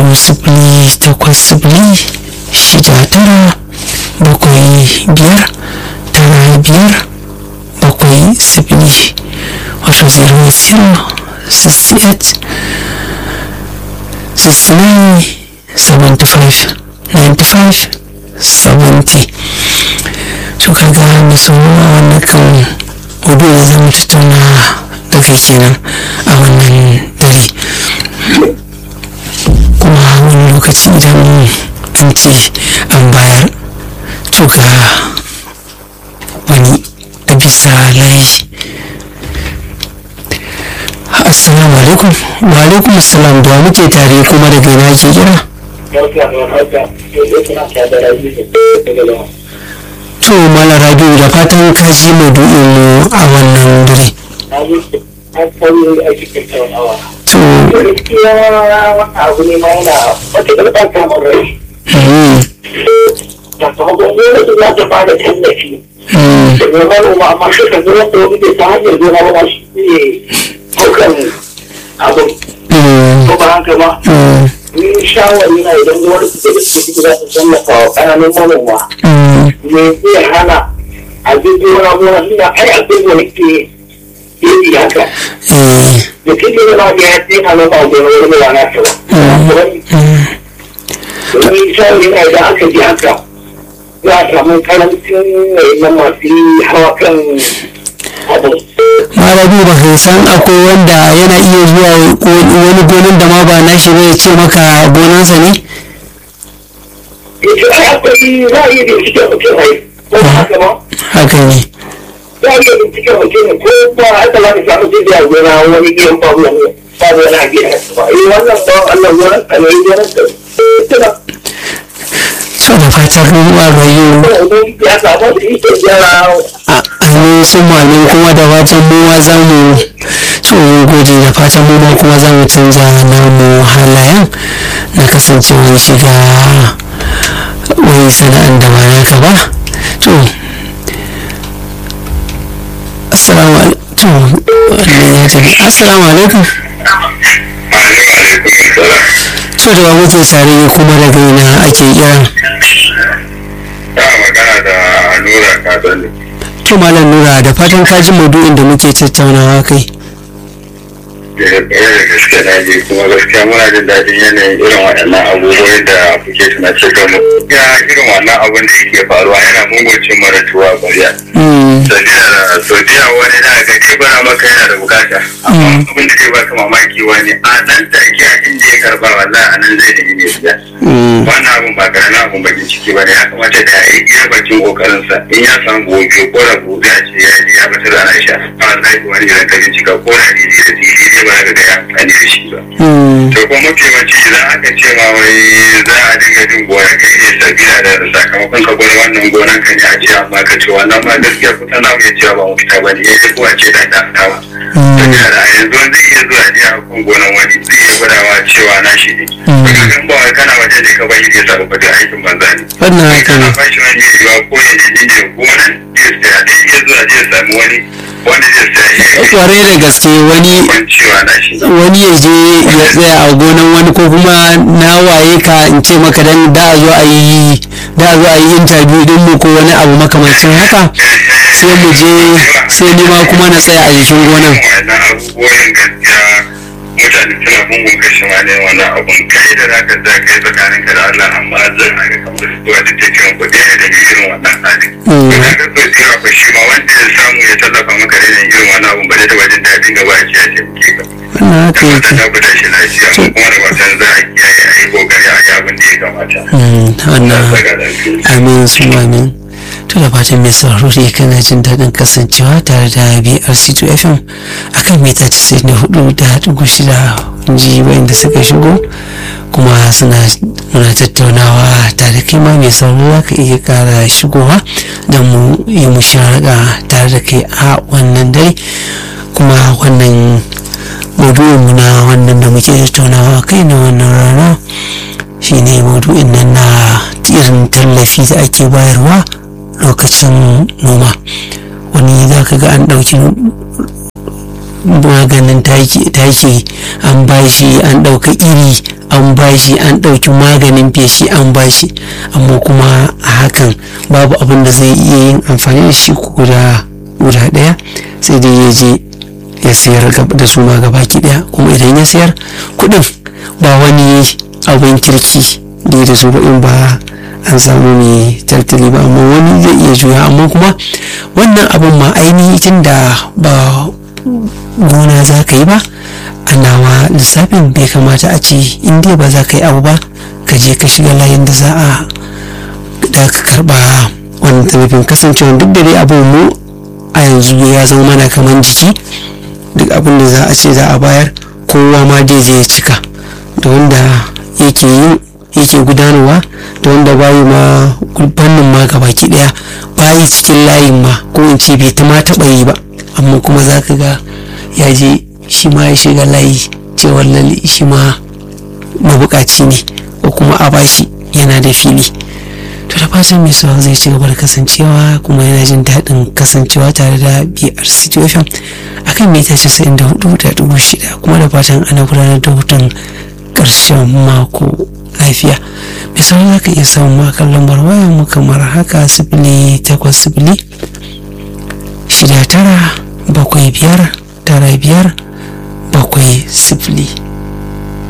wato sifili takwas sifili shida tara bakwai biyar tara biyar bakwai sifili wato zero zero sixty eight sixty nine seventy five ninety five seventy to kaga mai sauraro a wannan kan hudu da zamu tattauna da kai kenan a wannan dare kuma wani lokaci idan an ce an bayar to ga wani a bisa layi assalamu alaikum wa alaikum assalam da muke tare kuma daga ina ke kira to mala rabiu da fatan ka ji maudu'in mu a wannan dare to abu ne ma yana wata ɗaukar samun rai sakamakon gwamnati za ta bada tallafi da manoma amma suka zo wanda wani bai ta hanyar gona ba shi ne haukan abu ko ba haka ba ni shawari na idan gwamnati da suke za su tallafa wa ƙananan manoma me zai hana a jirgin gona gona suna ai abin da nake yi haka da kike da ba ya ce na ba gona wani ba na ta ba domin shawari na idan aka ji haka za a samu karancin na masu hawa kan abu malabi ba kai san akwai wanda yana iya zuwa wani gonan da ma ba nashi ba ya ce maka gonansa ne yace ai akwai za a iya bincike mutum ai ko ba haka ba haka ne za a iya bincike mutum ko ba haka za ka samu jirgin a gona wani gidan babu wani babu wani a gidan ba eh wannan ba Allah gonan ka ne gonan ka tuna so da fatan ruwa rayu ya samu da ike gyara a amin sun mamin kuma da fatan mu ma za mu so gode da fatan mu ma kuma za mu canza namu halayen na kasancewar shiga wani sana'an da ba naka ba to assalamu alaikum to wannan ya tafi assalamu alaikum to da ba muke tare kuma daga ina ake kiran ta magana da nura kadani to malam nura da fatan ka ji maudu'in da muke tattaunawa kai da gaske na ji kuma gaskiya muna jin daɗin yanayin irin waɗannan abubuwan da kuke tuna ce ga mu ya irin wannan abun da yake faruwa yana munguncin mara tuwa bariya saudiya wani na ga kai bara maka yana da bukata amma abin da zai baka mamaki wani a nan take a inda ya karba wallahi a nan zai nemi ne biya wannan abun ba karamin abun bakin ciki ba ne ya kamata da ya yi iya bakin kokarinsa in ya san gobe ko da gobe a ce ya ji ya bata da na sha wallahi wani idan ka bincika ko da ne da tiri ne ba ka ga ya amfani da shi ba to kuma mafi yawanci idan aka ce ma wai za a dinga jin gona kai ne sabila da sakamakon ka gwada wannan gonan ka ne a ce amma ka ce wannan ma gaskiya kusa na mai cewa ba mu fita ba ne ya ko a ce da ta dawa sabila da a yanzu zai iya zuwa ne a kan gonan wani zai iya gwadawa cewa na shi ne daga gan ba wai kana waje ne ka bayi ne sabu ba aikin banza ne wannan haka ne kana bashi wani ya yiwa ko ya ne ne gonan zai saya zai iya zuwa zai sami wani wanda zai saya ya kwarai da gaske wani yi cewa na shi wani ya je ya tsaya a gonan wani ko kuma na waye ka in ce maka dan da a zo a yi da a zo a yi interview din mu ko wani abu makamancin haka sai mu je sai ni ma kuma na tsaya a jikin gonan wannan abubuwan gaskiya mutane suna mungun kashe ma ne wannan abun kai da zaka za kai tsakanin ka da Allah amma zan haka kamar zuwa da take kan kuɗi ne da irin wannan hali to kaga so sai ba shi ma wanda ya samu ya tallafa maka da irin wannan abun ba zai taɓa jin daɗin gaba a kiyaye ke ka wannan haka da yake ta guda shi lafiya kuma da watan za a kiyaye a yi kokari a yi abin da ya kamata Mm, wannan saka lafiya amin su amin to da fatan mai sauraro ne kana jin daɗin kasancewa tare da brc2 fm akan mita 94 da ɗigo shida ji wayanda suka shigo kuma suna muna tattaunawa tare kai ma mai sauraro za ka iya ƙara shigowa don mu yi musharaka tare da kai a wannan dare kuma wannan maudu'inmu na wannan da muke tattaunawa kai na wannan rana shine maudu'in nan na irin tallafi da ake bayarwa lokacin noma wani za ka ga an ɗauki maganin taki an bashi an ɗauka iri an bashi an ɗauki maganin feshi an bashi amma kuma a hakan babu abin da zai iya yin amfani da shi guda guda ɗaya sai dai ya je ya sayar da su ma gabaki ɗaya kuma idan ya sayar kuɗin ba wani abin kirki da da su ba in ba an samu mai tattali ba amma wani zai iya juya amma kuma wannan abin ma ainihi tun da ba gona za ka yi ba a nawa lissafin bai kamata a ce in dai ba za ka yi abu ba ka je ka shiga layin da za a da ka karba wannan tallafin kasancewa duk da dai abin mu a yanzu ya zama mana kamar jiki duk abin da za a ce za a bayar kowa ma dai zai cika da wanda yake yin yake gudanarwa da wanda bayi ma fannin ma gabaki daya bayi cikin layin ma ko in ce bai ta ma taɓa yi ba amma kuma za ka ga ya je shi ma ya shiga layi cewar lalle shi ma mabukaci ne ko kuma a bashi yana da fili to da fatan mai sauran zai ci gaba da kasancewa kuma yana jin daɗin kasancewa tare da biyar situation akan mita casa'in da hudu da dubu shida kuma da fatan ana gudanar da hutun ƙarshen mako lafiya mai sauran za ka iya samun makon lambar waya mu kamar haka sifili takwas sifili shida tara bakwai biyar tara biyar bakwai sifili